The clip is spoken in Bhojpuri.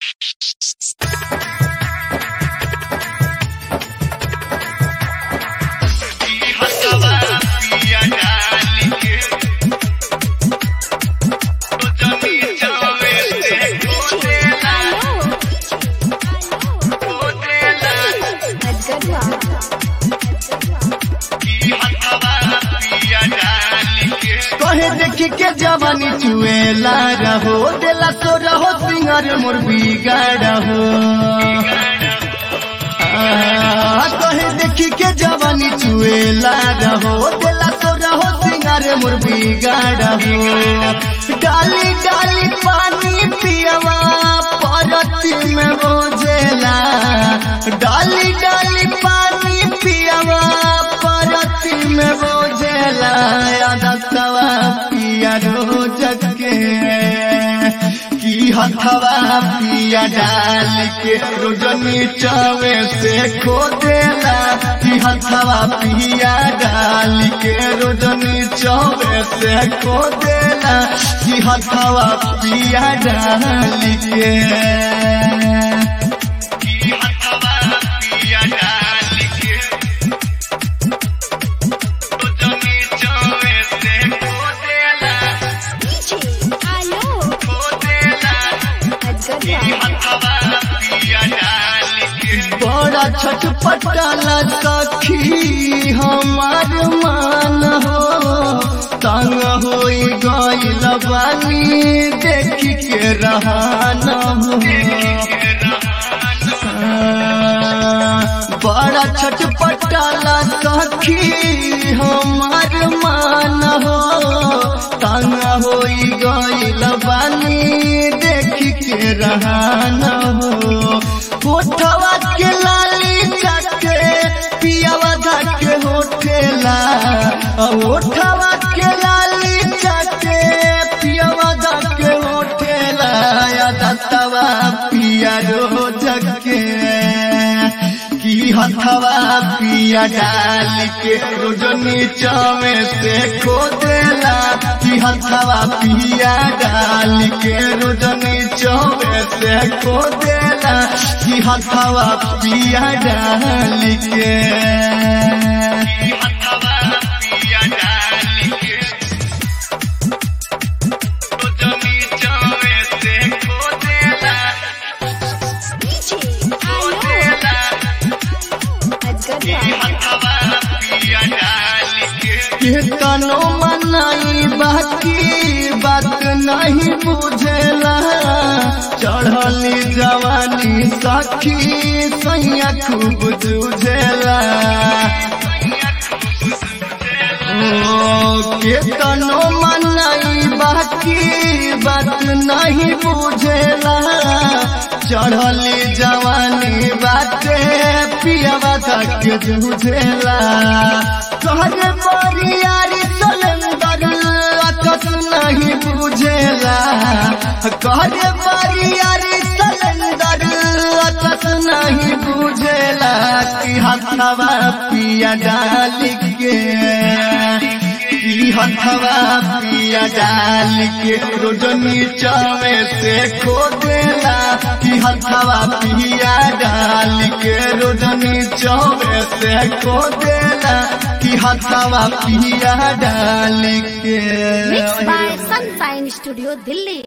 कहे देखी के जवानी चुएला रहो देला तो रहो सिंगर मोर बिगाड़ हो आ, कहे देखी के जवानी चुएला रहो देला तो रहो सिंगर मोर बिगाड़ हो डाली डाली पानी पियवा परती में बोझेला डाली डाली पानी पियवा परती में बोझेला दसवा पिया रोज के की हथवा पिया डाल के रोज नीचवे से खो देला की हथवा पिया डाल के रोज नीचवे से खो देला की हथवा पिया डाल के की हथवा पिया डाल के रोज नीचवे से खो देला Aló, खो देला Edgar बड़ा छटपटाला सखी हमार मान हो तंग हो गईल बानी देख के रहान हो बड़ा छटपटाला सखी हमार मान हो तंग हो गईल बानी देख के रहान हो होठवा के लाली जाके पियावा जाके होठेला होठवा के लाली जाके पियावा जाके होठेला या दत्तवा पिया रो जके की हथवा पिया डाल के रोज नीचवे से खो देला की हथवा पिया डाल के रोज नीचवे से खो देला की हथवा पिया डाल के की हथवा पिया डाल के रोज नीचवे से खो देला खो देला कीर्तनो मनाई बाकी बात नहीं बुझेला चढ़ली जवानी सखी सैया खूब जूझेला ओ कीर्तनो मनाई बाकी बात नहीं बुझेला चढ़ली जवानी बाटे पियावा तक जूझेला कहर बरियारी सलेंदर अकस नहीं बुझेला कहर बरियारी सलेंदर अकस नहीं बुझेला कि हथवा पिया डाल के की हथवा पिया डाल के रोज नीचवे से खो देला की हथवा पिया डाल के रोज नीचवे से खो देला की हथवा पिया डाल के Mixed by Sunshine Studio, Delhi.